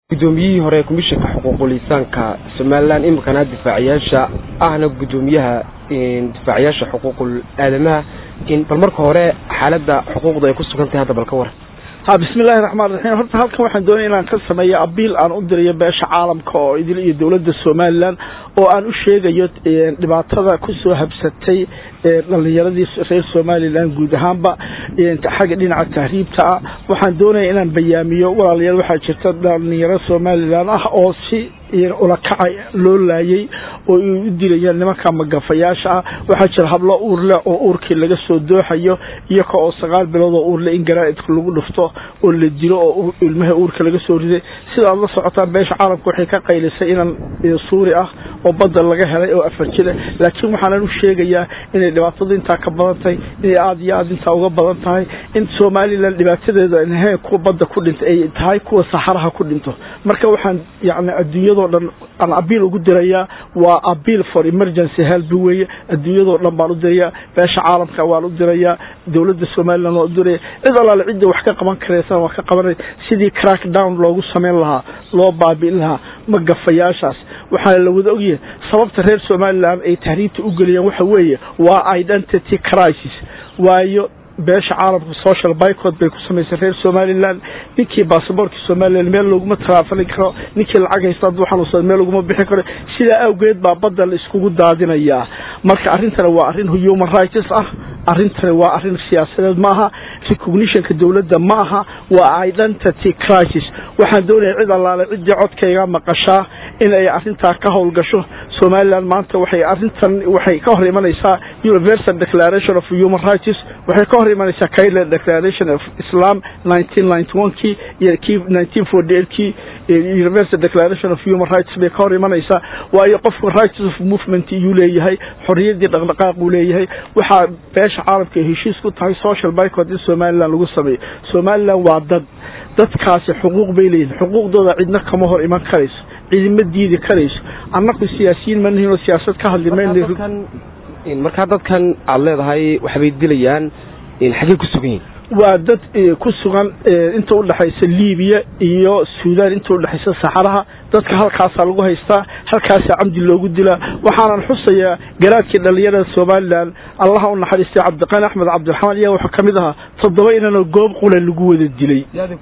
gudoomiyihii hore komishanka xuquuqul insaanka somalilan iminkana difaaciyaasha ahna gudoomiyaha difaaciyaasha xuquuqul aadamaha bal marka hore xaalada xuquuqda ay ku sugan tahay hadda bal ka waran ha bismillahi raxmaan raxiim horta halkan waxaan doonaya inaan ka sameeyo abiil aan u dirayo beesha caalamka oo idil iyo dowladda somalilan oo aan u sheegayo dhibaatada kusoo habsatay dhalinyaradii reer somalilan guud ahaanba xagga dhinaca tahriibta ah waxaan doonaya inaan bayaamiyo walaalayaal waxaa jirta dhalinyaro somalilan ah oo si ulakaca loo laayay oo u dilayaan nimanka magafayaasha ah waxaa jira hablo uur leh oo uurkii laga soo dooxayo iyoka oo sagaal bilood oo uurle in garaaidka lagu dhufto oo la dilo oo ilmaha uurka laga soo riday sida aad la socotaan beesha caalamka waxay ka qaylisay inan suuri ah oo badda laga helay oo afar jira laakiin waxaanan u sheegayaa inay dhibaatadu intaa ka badan tahay inay aada iyo aada intaa uga badan tahay in somalilan dhibaatadeeda ahayn kuwa badda ku dhinta ay tahay kuwa saxaraha ku dhinto marka waxaan yani adduunyadoo dhan aan abiil ugu dirayaa waa abiil for emergency help weeye adduunyadoo dhan baan u dirayaa beesha caalamka waan u dirayaa dowladda somalilan waan u diraya cid allaale cidda wax ka qaban karaysana waan ka qabanay sidii crack down loogu sameyn lahaa loo baabi'in lahaa magafayaashaas waxaana la wada ogyahay sababta reer somalilan ay tahriibta u geliyaan waxa weeye waa identity crisis waayo beesha caalamka social bycod bay ku samaysay reer somalilan ninkii basaboortka somalilan meel laguma taraafali karo ninkii lacag haysta hadduu xanuunsada meel laguma bixi karo sidaa awgeed baa badda la iskugu daadinayaa marka arrintana waa arrin human rights ah arrintani waa arrin siyaasadeed maaha recognitionka dowladda ma aha waa identity crisis waxaan doonaya cid allaale ciddii codkayga maqashaa in ay arrintaa ka howlgasho somalilan maanta waxay arrintan waxay ka hor imanaysaa universal declaration of human rights waxay ka hor imanaysaa kaila declaration of islam nineteen ninety one kii iyo kii nineteen forty eight kii universal declaration of human rights bay ka hor imanaysaa waayo qofku rights of movement iyuu leeyahay xorriyaddii dhaqdhaqaaq uu leeyahay waxaa beesha caalamka heshiis ku tahay social bycod in somalilan lagu sameeyo somalilan waa dad dadkaasi xuquuq bay leeyihin xuquuqdooda cidna kama hor iman karayso cidima diidi karayso annaku siyaasiyiin manihin oo siyaasad ka hadli mayno markaa dadkan aada leedahay waxbay dilayaan xaggey ku sugan yihin waa dad ku sugan inta udhexaysa libiya iyo suudaan inta udhexaysa saxaraha dadka halkaasaa lagu haystaa halkaasaa camdi loogu dilaa waxaanan xusayaa garaadkii dhalinyarada somalilan allaha u naxariistay cabdiqani axmed cabdiraxmaan iya waxaa kamid ahaa toddoba inanoo goob qula lagu wada dilay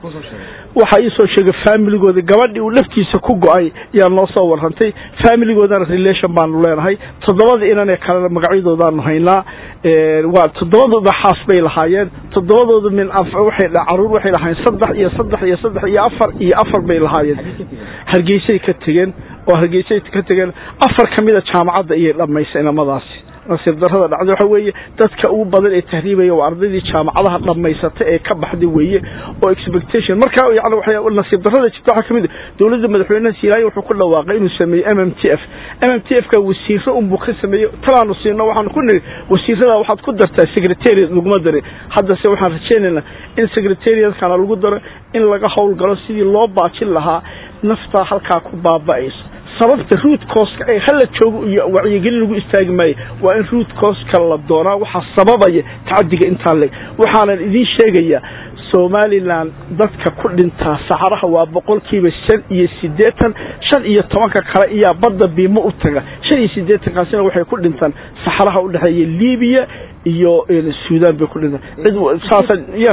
waxaa iisoo sheegay faamiligooda gabadhii uu laftiisa ku go-ay yaa noo soo warrantay faamiligoodana relation baanu leenahay toddobada inanee kalena magacyadoodaanu haynaa waa toddobadooda xaas bay lahaayeen toddobadooda min waxay caruur waxay lahaayeen saddex iyo saddex iyo saddex iyo afar iyo afar bay lahaayeen hargeysay ka tegeen oo hargeysay ka tegeen afar ka mida jaamacadda iyay dhammaysay inamadaasi nasiib darrada dhacday waxa weeye dadka ugu badan ee tahriibaya waa ardaydii jaamacadaha dhammaysatay ee ka baxday weeye oo expectation markaa yani waxay nasiib darrada jirta waxaa kamid dowladda madaxweynaha siilaayo wuxuu ku dhawaaqay inuu sameeyey m m t f m m t f ka wasiiro unbuu ka sameeyey talaanu siino waxaanu ku niri wasiirada waxaad ku dartaa secretariat laguma darin haddase waxaan rajaynaynaa in secretariatkana lagu daro in laga howlgalo sidii loo baajin lahaa naftaa halkaa ku baaba'ayso sababta root cooska ee hala joogo iyo wacyigelin lagu istaagi maayo waa in root cooska la doonaa waxaa sababaya tacadiga intaa leg waxaanan idiin sheegayaa somalilan dadka ku dhintaa saxaraha waa boqolkiiba shan iyo siddeetan shan iyo tobanka kale iyaa badda biimo u taga shan iyo siddeetankaasina waxay ku dhintaan saxaraha udhexeeya libiya iyo suudaan bay ku dhintaan cid saasa ya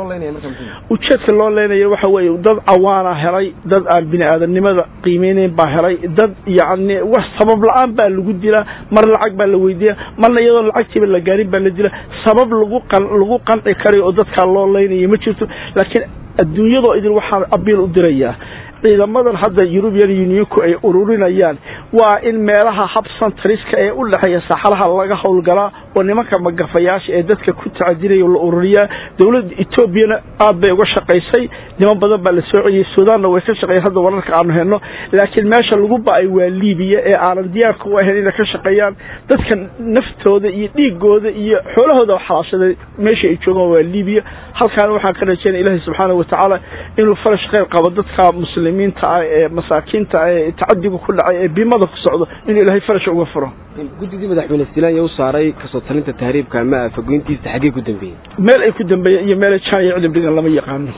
ujeedka loo leenaya waxa weeye dad cawaana helay dad aan bini aadamnimada qiimeyneyn baa helay dad yacni wax sabab la-aan baa lagu dilaa mar lacag baa la weydiiya marna iyadoo lacagtiiba la gaarin baa la dila sabab lagu qan lagu qanci karayo oo dadkaa loo leynaya ma jirto laakiin adduunyadoo idin waxaan abiil u dirayaa ciidamadan hadda eurubian unionku ay ururinayaan waa in meelaha habsantariska ee u dhexeeya saxaraha laga howlgalaa oo nimanka magafayaasha ee dadka ku tacadinaya la ururiyaa dowladda etoobiyana aad bay uga shaqaysay niman badan baa la soo celiyey suudaanna way ka shaqeeyeen hadda wararka aanu helno laakiin meesha lagu ba-ay waa libiya ee aanan diyaarka u ahayn inay ka shaqeeyaan dadka naftooda iyo dhiigooda iyo xoolahooda xalaashaday meesha ay joogaan waa libiya halkaana waxaan ka rajeynaya ilaahay subxaana watacaala inuu farash kheyr qabo dadka muslimiinta ah ee masaakiinta ah ee tacadiga ku dhacay ee bimada ku socdo inuu ilaahay farasha uga furo guddigii madaxweyne stilaanya u saaray kasoo talinta tahriibka ama afagoyntiisa xaggee ku dambeeyey meel ay ku dambeeyeen iyo meelay jaan iyo cidib dhigan lama yaqaano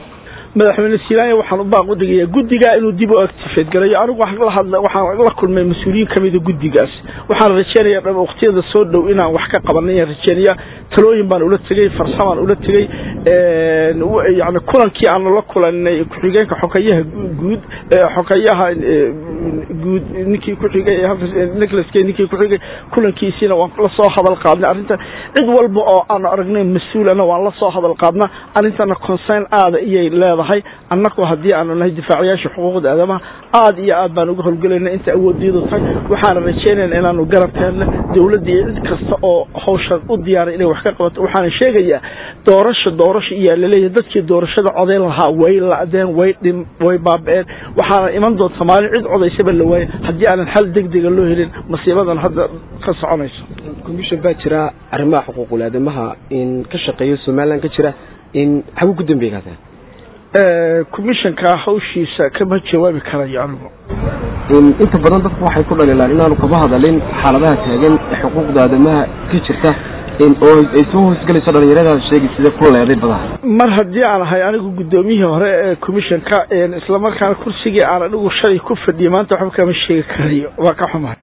madaxweyne silaanya waxaan u baaq u dhigayaa guddigaa inuu dib u actifeed galayo anigu waxaan la hadla waxaan la kulmay mas-uuliyiin kamida guddigaas waxaan rajeynayaa dhab waqtiyada soo dhow inaan wax ka qabanay ayaan rajeynaya talooyin baan ula tegey farsamaan ula tegey yani kulankii aanu la kulanay ku-xigeenka xokayaha guud xokayaha guud ninkii kuxigay nicholas kay ninkii kuxigay kulankiisiina waan la soo hadal qaadnay arrintan cid walba oo aanu aragnay mas-uulana waan la soo hadal qaadnaa arrintana concern aada iyay leedahay annagu haddii aanu nahay difaacayaasha xuquuqda aadamaha aada iyo aad baan uga howlgelayna inta awoodiyadu tahay waxaana rajeynayna inaanu garabkeenna dawladda iyo cid kasta oo hawshan u diyaaray inay wax ka qabato waxaana sheegayaa doorasha doorasha iyaa laleeyahay dadkii doorashada codayn lahaa way la-deen way dhim way baaba-een waxaana iman doonta maalin cid codaysaba la waaya haddii aanan xal degdega loo helin masiibadan hadda ka soconayso commission baa jira arrimaha xuquuqul aadamaha in ka shaqeeyo somaliland ka jira in xaguu ku dambeey kaasa commissionka hawshiisa kama jawaabi karayo anigu inta badan dadku waxay ku dhaliilaan inaanu kaba hadalin xaaladaha taagan ee xuquuqda aadamaha ka jirta oo ay soo hoosgelayso dhalinyaradaas sheegi sida ku leeday badaha mar haddii aan ahay anigu guddoomiyihii hore ee commissionka islamarkaana kursigii aan anigu shalay ku fadhiyay maanta waxba kama sheegi karayo waa ka xumahay